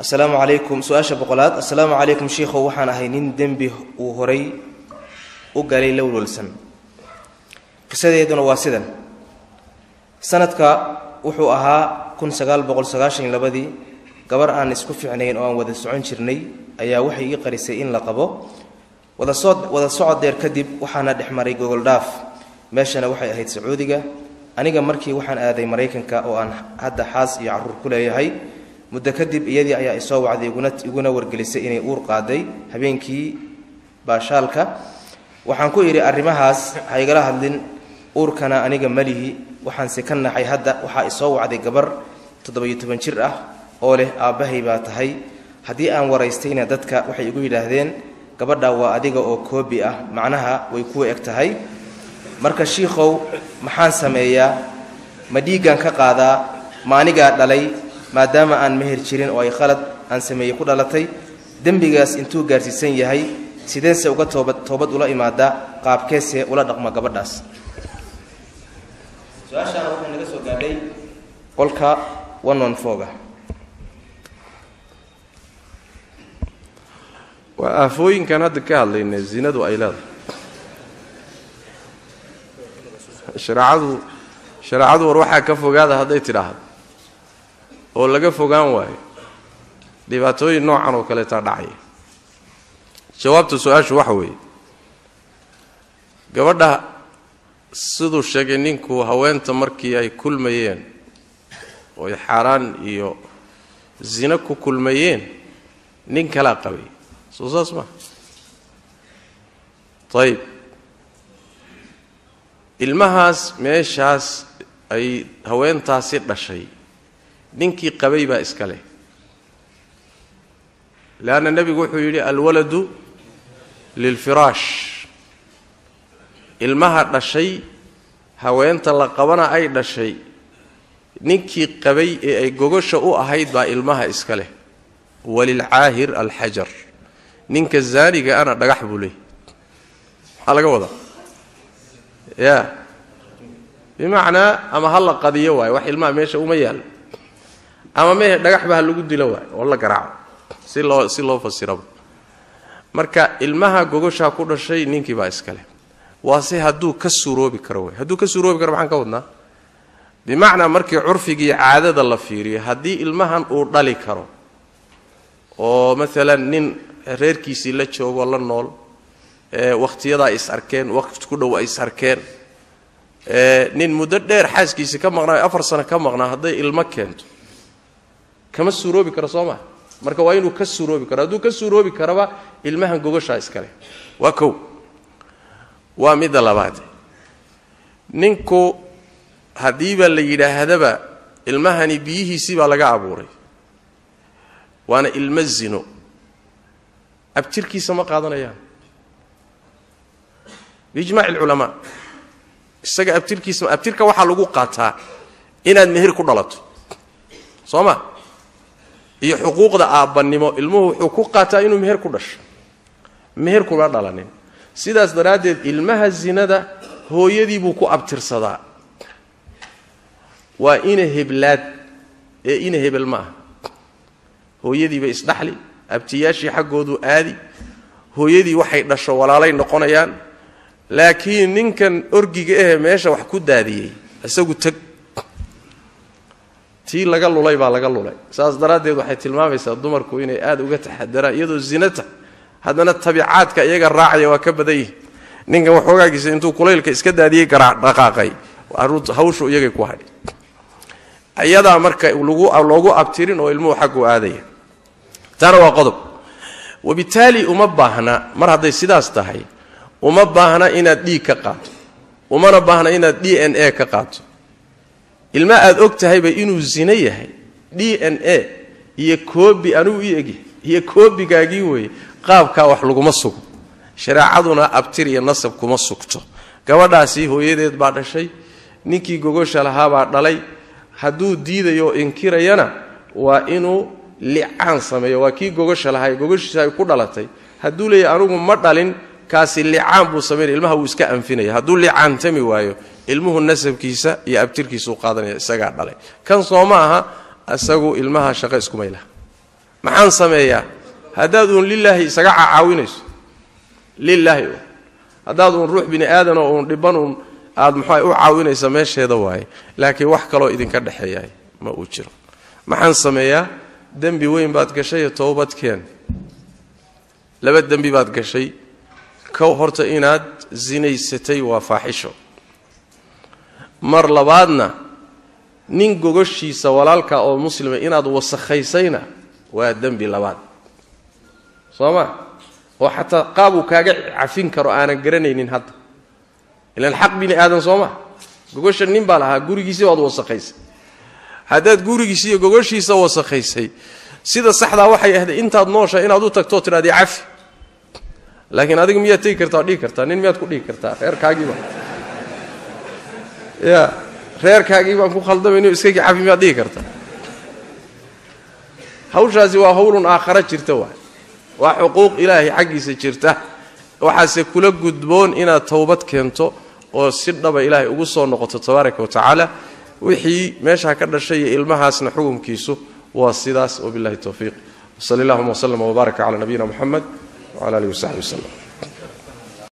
assalaamu calaykum su-aasha boqolaad assalaamu calaykum shiikhow waxaan ahay nin dembi uu horay u galay lowlwalsan qisadeeduna waa sidan sanadka wuxuu ahaa kun sagaal boqol sagaashan iyo labadii gabar aan isku fiicnayn oo aan wada socon jirnay ayaa waxay ii qarisay in la qabo wadasoo wada socod deer kadib waxaana dhex maray gogoldhaaf meeshana waxay ahayd sacuudiga aniga markii waxaan aaday maraykanka oo aan hadda xaas iyo carruur ku leeyahay muddo kadib iyadii ayaa isoo wacday iguna iguna wargelisay inay uur qaaday habeenkii baashaalka waxaan ku idhi arrimahaas ha igala hadlin uurkana aniga malihi waxaanse ka naxay hadda waxaa isoo wacday gabar toddoba-iyo toban jir ah oo leh aabbahay baa tahay haddii aan waraystayna dadka waxay igu yidhaahdeen gabadha waa adiga oo koobi ah macnaha way kuwa eg tahay marka shiikhow maxaan sameeyaa ma dhiiggan ka qaadaa ma anigaa dhalay maadaama aan meher jirin oo ay khalad aan sameeyey ku dhalatay dembigaas intuu gaarsiisan yahay sideense uga toobad toobad ula imaada qaabkeese ula dhaqma gabadhaas su-aashaana waxay naga soo gaadhay qolka one one foga waa aafooyinkan hadda ka hadlayna zinadu ay leedahay shareecadu shareecadu war waxaa ka fogaada hadday tidhaahdo oo laga fogaan waayo dhibaatooyin noocan oo kaleetaa dhacaya jawaabta su-aashu waxa weeye gabadha siduu sheegay ninku haweenta markii ay kulmayeen oo ay xaaraan iyo zino ku kulmayeen nin kalaa qabay soo saas maa ayib ilmahaas meeshaas ay haweentaasi dhashay ninkii qabay baa iska leh leanna nebigu wuxuu yidhi alwaladu lilfiraash ilmaha dhashay haweenta la qabana ay dhashay ninkii qabay ee ay gogosha u ahayd baa ilmaha iska leh walilcaahir alxajar ninka zaaniga ana dhagax buu leeyay maxaa laga wadaa ya bimacnaa ama ha la qadiyo waayo wax ilmaha meesha uma yaallo ama mehe dhagaxba ha lagu dilo waayo oo la garaaco si loo si loo fasiraba marka ilmaha gogoshaa ku dhashay ninkii baa iskale waase hadduu ka suuroobi karo wey hadduu ka suuroobi karo maxaan ka wadnaa bimacnaa markii curfigii caadada la fiiriyo haddii ilmahan uu dhali karo oo maalan nin reerkiisii la joogoo la nool wakhtiyadaa is arkeen waqti ku dhow ay is arkeen nin muddo dheer xaaskiisii ka maqnaa afar sano ka maqnaa hadday ilmo keento kama suuroobi karo soo maa marka waa inuu ka suuroobi karo hadduu ka suuroobi karaba ilmahan gogoshaa iskale waa kow waa midda labaad ninku haddiiba la yidhaahdaba ilmahani biyihiisii baa laga abuuray waana ilmo zino abtirkiisa ma qaadanayaan biijmaaci alculamaa isaga abtirkiisa abtirka waxaa lagu qaataa inaad meher ku dhalato soo ma iyo xuquuqda aabbannimo ilmuhu wuxuu ku qaataa inuu meher ku dhasho meher kuma dhalanin sidaas daraaddeed ilmaha zinada hooyadii buu ku abtirsadaa waa ina heblaad ee ina hebel ma aha hooyadiibay isdhaxli abtiyaashii xaggoodu aadi hooyadii waxay dhasho walaalay noqonayaan laakiin ninkan orgiga ahee meesha wax ku daadiyey isagu teg tii laga lulay baa laga lulay saas daraaddeed waxay tilmaamaysaa dumarku inay aada uga taxadaraan iyadoo zinata haddana tabiicaadka iyaga raacaya waa ka badan yihi ninkan waxoogaagiisa intuu kulaylka iska daadiyey dhaqaaqay hawshu iyagay ku hadhay iyadaa marka loogu abtirin oo ilmuhu xaggu aadaya taana waa qodob wabitaali uma baahna mar hadday sidaas tahay uma baahna inaad dhiig ka qaato umana baahna inaad d n a ka qaato ilma aad og tahayba inuu zino yahay d n a iyo koobi anigu ii egyahay iyo koobigaagii weeye qaabkaa wax laguma sugo shareecaduna abtir iyo nasab kuma sugto gabadhaasi hooyadeed baa dhashay ninkii gogosha lahaabaa dhalay hadduu diidayo oo inkirayana waa inuu licaan sameeyo waa kii gogosha lahay gogoshiisa ay ku dhalatay hadduu leeyahy anugu ma dhalin kaasi licaan buu samaynaya ilmaha wuu iska anfinaya hadduu licaantami waayo ilmuhu nasabkiisa iyo abtirkiisuu qaadanaya isagaa dhalay kan soo ma aha isagu ilmaha shaqo iskumay laha maxaan sameeyaa haddaad uun lilaahi isaga cacaawinayso lilaahi un haddaad uun ruux bini aadanoo uun dhiban uun aad muxua u caawinaysa meesheeda waaye laakiin wax kaloo idinka dhexeeyahay ma uu jiro maxaan sameeyaa dembi weyn baad gashay towbadkeen laba dembi baad gashay kow horta inaad sinaysatay waa faaxisho mar labaadna nin gogoshiisa walaalka oo muslima inaad wasakhaysayna waa dembi labaad soo ma oo xataa qaab uu kaaga cafin karo aanan garanaynin hadda ilaan xaq bini aadan soo ma gogosha nin baa lahaa gurigiisii baad wasakhaysay haddaad gurigiisi iyo gogoshiisa wasakhaysay sida saxdaa waxay ahayd intaad noosha inaad u tagtoo tidhahdi cafi laakiin adiga miyaad tegi kartaa dhihi kartaa nin miyaad ku dhihi kartaa reerkaagiiba ya reerkaagii baan ku khaldamayn iskagii cafi miyaad dhihi kartaa hawshaasi waa hawlun aakhara jirta waay waa xuquuq ilaahay xaggiisa jirta waxaase kula gudboon inaad towbad keento oo si dhaba ilaahay ugu soo noqoto tabaaraka wa tacaala wixii meeshaa ka dhashay iyo ilmahaasna xukumkiisu waa sidaas wabillahi towfiiq wsali allahuma wslama wbaaraka cala nabiyina muxamed wcala alihi wasaxbi waslem